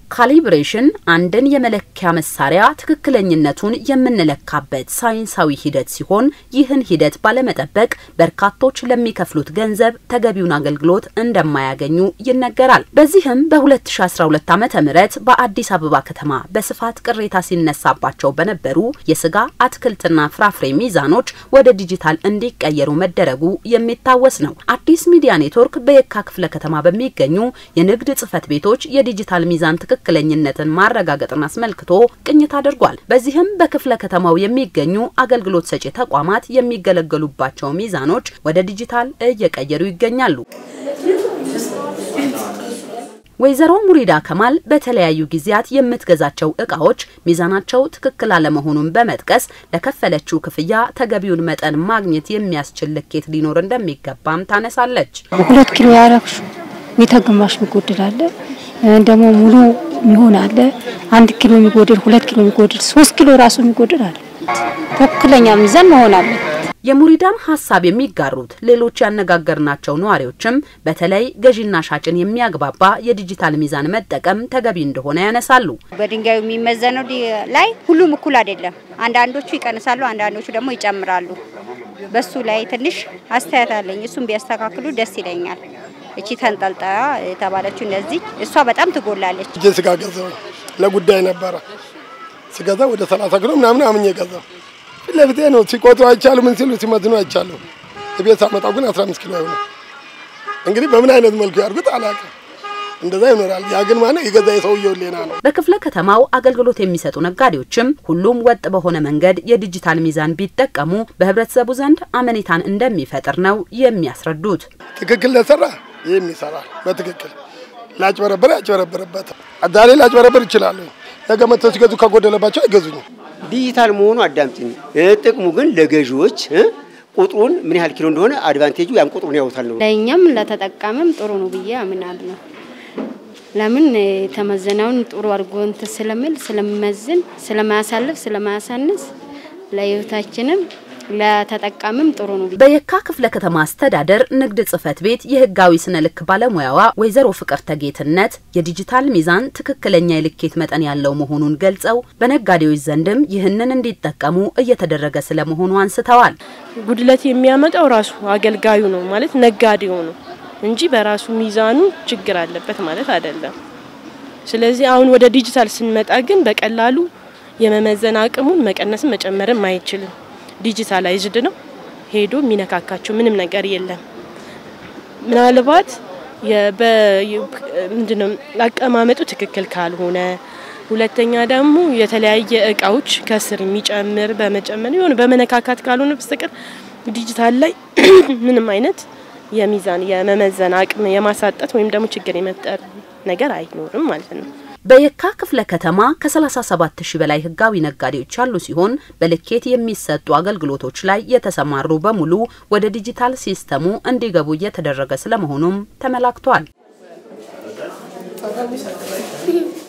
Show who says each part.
Speaker 1: ካሊብሬሽን አንድን የመለኪያ መሳሪያ ትክክለኝነቱን የምንለካበት ሳይንሳዊ ሂደት ሲሆን ይህን ሂደት ባለመጠበቅ በርካቶች ለሚከፍሉት ገንዘብ ተገቢውን አገልግሎት እንደማያገኙ ይነገራል። በዚህም በ2012 ዓ ም በአዲስ አበባ ከተማ በስፋት ቅሬታ ሲነሳባቸው በነበሩ የስጋ አትክልትና ፍራፍሬ ሚዛኖች ወደ ዲጂታል እንዲቀየሩ መደረጉ የሚታወስ ነው። አዲስ ሚዲያ ኔትወርክ በየካ ክፍለ ከተማ በሚገኙ የንግድ ጽህፈት ቤቶች የዲጂታል ሚዛን ትክክለኝነትን ማረጋገጥን አስመልክቶ ቅኝት አድርጓል። በዚህም በክፍለ ከተማው የሚገኙ አገልግሎት ሰጪ ተቋማት የሚገለገሉባቸው ሚዛኖች ወደ ዲጂታል እየቀየሩ ይገኛሉ። ወይዘሮ ሙሪዳ ከማል በተለያዩ ጊዜያት የምትገዛቸው እቃዎች ሚዛናቸው ትክክል አለመሆኑን በመጥቀስ ለከፈለችው ክፍያ ተገቢውን መጠን ማግኘት የሚያስችል ልኬት ሊኖር እንደሚገባም ታነሳለች።
Speaker 2: ሁለት ኪሎ ያረግሹ ሜታ ግማሽ የሚጎድል አለ፣ ደግሞ ሙሉ የሚሆን አለ። አንድ ኪሎ የሚጎድል፣ ሁለት ኪሎ የሚጎድል፣ ሶስት ኪሎ ራሱ የሚጎድል አለ። ትክክለኛ ሚዛን መሆን አለ።
Speaker 1: የሙሪዳን ሀሳብ የሚጋሩት ሌሎች ያነጋገርናቸው ነዋሪዎችም በተለይ ገዢና ሻጭን የሚያግባባ የዲጂታል ሚዛን መጠቀም ተገቢ እንደሆነ ያነሳሉ።
Speaker 3: በድንጋዩ የሚመዘነው ላይ ሁሉም እኩል አይደለም። አንዳንዶቹ ይቀንሳሉ፣ አንዳንዶቹ ደግሞ ይጨምራሉ። በሱ ላይ ትንሽ አስተያየት አለኝ። እሱም ቢያስተካክሉ ደስ ይለኛል። እቺ ተንጠልጣያ የተባለችው እነዚህ እሷ በጣም ትጎላለች።
Speaker 4: እጄ ስጋ ገዛው ለጉዳይ ነበረ ስገዛ ወደ ሰላሳ ኪሎ ምናምን አምኜ ገዛው ፊት ለፊቴ ነው ሲቆጥሩ አይቻሉ ምን ሲሉ ሲመዝኑ አይቻሉ። ቤት ሳመጣው ግን 15 ኪሎ አይሆንም። እንግዲህ በምን አይነት መልኩ ያድርጉት አላውቅም። እንደዛ ይኖራል። ያ ግን ማለት የገዛ የሰውየው ሌና ነው።
Speaker 1: በክፍለ ከተማው አገልግሎት የሚሰጡ ነጋዴዎችም ሁሉም ወጥ በሆነ መንገድ የዲጂታል ሚዛን ቢጠቀሙ በህብረተሰቡ ዘንድ አመኔታን እንደሚፈጥር ነው የሚያስረዱት።
Speaker 4: ትክክል ለሰራ ይህም ይሰራል። በትክክል ላጭበረበር ያጭበረበረበት ዛሬ ላጭበረበር ይችላሉ። ነገ መጥተው ሲገዙ ከጎደለባቸው አይገዙኝም።
Speaker 5: ዲጂታል መሆኑ አዳምጥኝ። ጥቅሙ ግን ለገዢዎች ቁጥሩን ምን ያህል ኪሎ እንደሆነ አድቫንቴጁ ያን ቁጥሩን ያውታል ነው።
Speaker 6: ለእኛም ለተጠቃሚም ጥሩ ነው ብዬ አምናለሁ። ለምን የተመዘነውን ጥሩ አድርጎ እንትን ስለሚል ስለሚመዝን፣ ስለማያሳልፍ፣ ስለማያሳንስ ለህይወታችንም ለተጠቃሚም ጥሩ ነው።
Speaker 1: በየካ ክፍለ ከተማ አስተዳደር ንግድ ጽህፈት ቤት የህጋዊ ስነ ልክ ባለሙያዋ ወይዘሮ ፍቅር ተጌትነት የዲጂታል ሚዛን ትክክለኛ የልኬት መጠን ያለው መሆኑን ገልጸው በነጋዴዎች ዘንድም ይህንን እንዲጠቀሙ እየተደረገ ስለመሆኑ አንስተዋል።
Speaker 7: ጉድለት የሚያመጣው ራሱ አገልጋዩ ነው ማለት ነጋዴው ነው እንጂ በራሱ ሚዛኑ ችግር አለበት ማለት አይደለም። ስለዚህ አሁን ወደ ዲጂታል ስንመጣ ግን በቀላሉ የመመዘን አቅሙን መቀነስም መጨመርም አይችልም። ዲጂታላይዝድ ነው። ሄዶ የሚነካካቸው ምንም ነገር የለም። ምናልባት ምንድነው አቀማመጡ ትክክል ካልሆነ፣ ሁለተኛ ደግሞ የተለያየ እቃዎች ከስር የሚጨምር በመጨመር የሆነ በመነካካት ካልሆነ በስተቀር ዲጂታል ላይ ምንም አይነት የሚዛን የመመዘን አቅም የማሳጣት ወይም ደግሞ ችግር የመፍጠር ነገር አይኖርም ማለት ነው።
Speaker 1: በየካ ክፍለ ከተማ ከ37 ሺህ በላይ ህጋዊ ነጋዴዎች ያሉ ሲሆን በልኬት የሚሰጡ አገልግሎቶች ላይ የተሰማሩ በሙሉ ወደ ዲጂታል ሲስተሙ እንዲገቡ እየተደረገ ስለመሆኑም ተመላክቷል።